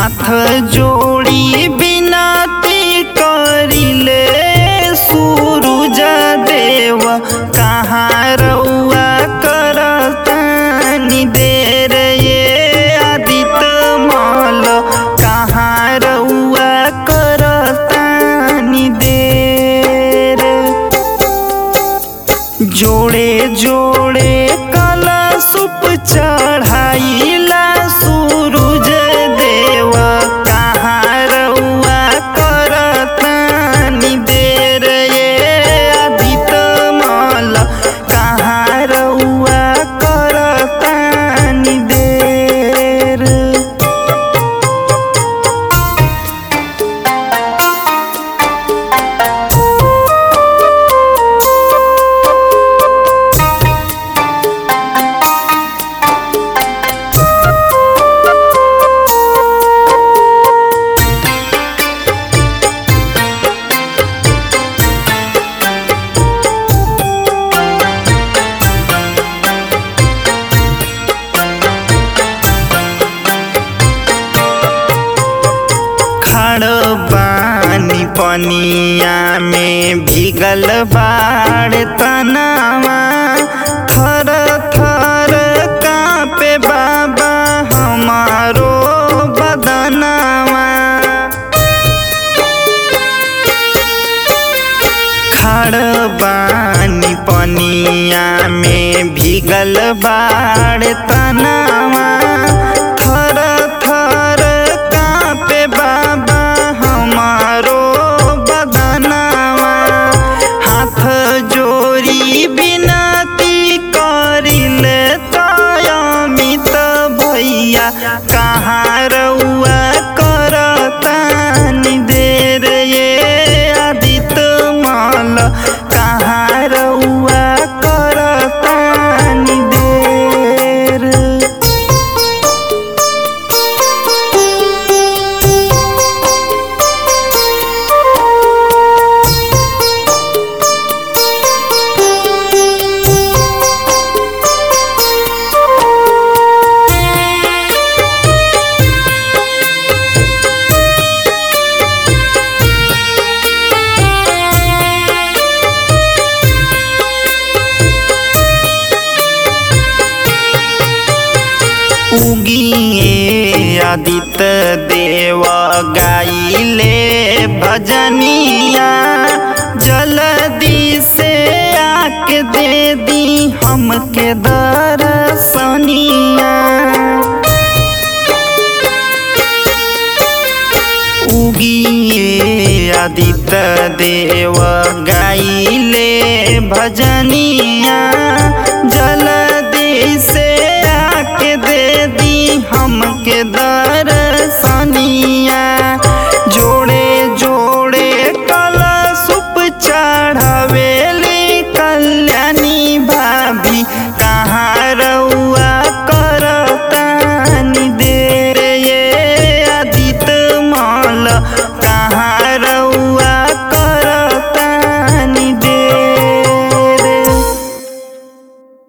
हाथ जोड़ी बिनती करिले सूरज देव कहाँ रउआ करतानी देर ये आदित मल कहाँ रउआ करतानी देर जोड़े जोड़े कलशुप चढ़ाइला सूरज देव कहाँ रउआ करतानी देर ये आदित मल कहाँ रउआ करतानी देर खड़ बानी पनिया में भीगल बाड़ तनावा थर थर कापे बाबा हमारो बदनावा खड़ बानी पनिया में भीगल बाड़ तनावा थर थर कापे बाबा हमारो बदनावा हाथ जोड़ी बिनती करिले तयमित भैया कहाँ रउआ करतानी देर ये आदित मल कहाँ रउआ करतानी देर उगिए आदित्य देव गाइले भजनिया जल्दी से आके दे दी हमके दर्शनिया उगिए आदित्य देव गाइले भजनिया जल्दी से आके दे दी हमके दर्शनिया